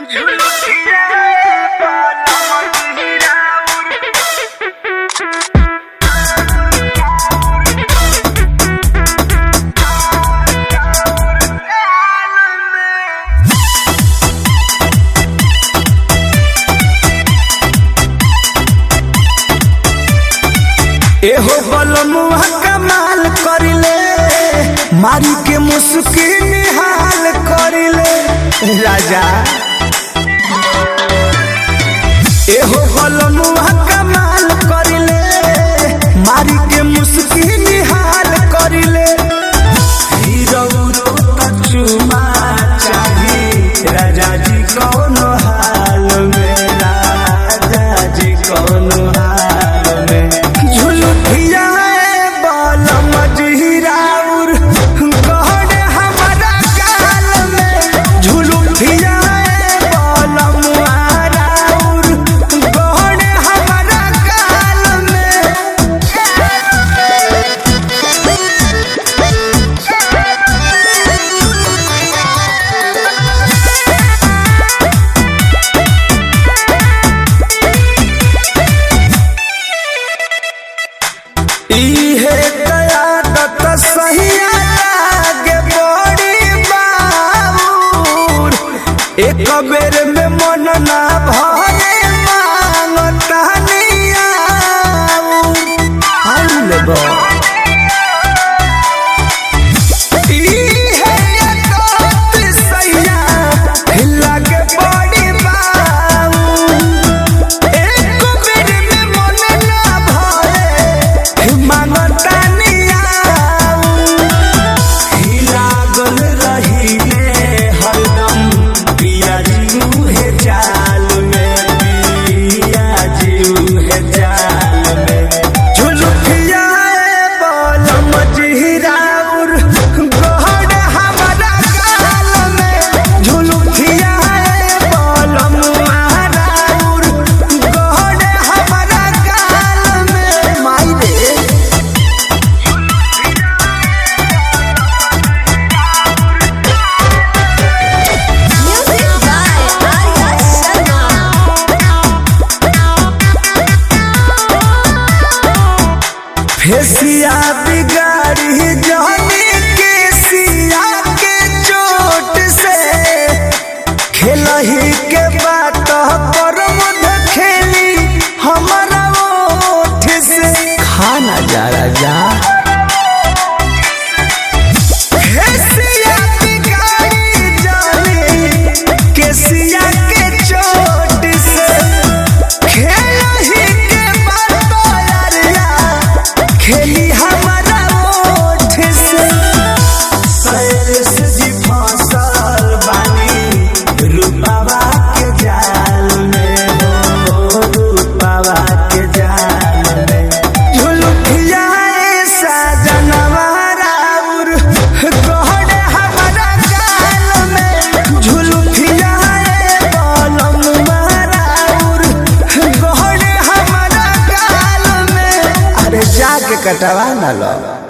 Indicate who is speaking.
Speaker 1: एहो बलमुआ कमाल करिले मारी के मुस्की निहाल करिले राजा एहो बलमुआ कमाल करिले मारी के मुस्की निहाल करिले हीरो चुमा चाही राजा जी कौन हाल में राजा जी कौन हाल में झुलुठिया बाल मजहिराउर गहन हमारा गाल में झुलुठिया बाल मुहाराउर गहन हमारा गाल में इहे कयादत सहिया लागे बड़ी बाबूर एक बेर में मन ना भरे मांगता निया इहे कयादत सहिया लागे बड़ी बाबूर एक बेर में मन ना भरे मांगता नियाऊ लागल रहिले हरदम पिया जीऊ हे जाल में पिया जीऊ हे जाल में झुलुठिया बल मजहिराउर गहन हमारा गाल में झुलुठिया बल मुहाराउर गहन हमारा गाल में माई रे
Speaker 2: Music by Arya Sharma.
Speaker 1: फेसिया बिगाड़ी जाने के सिया के चोट से खेलही के बात पर मध खेली हमारा ओठ से खाना जा राजा फेसिया बिगाड़ी जाने के सिया के चोट से खेलही के बात यारिया खेली हमारा ओठ से सैर से जी फसल बानी रूपावा के जाल में हो रूपावा के जाल में झुलुठिया ऐसा जनवाराउर गहन हमारा गाल में झुलुठिया बलम माराउर गहन हमारा गाल में अरे जाके कटवा ना लो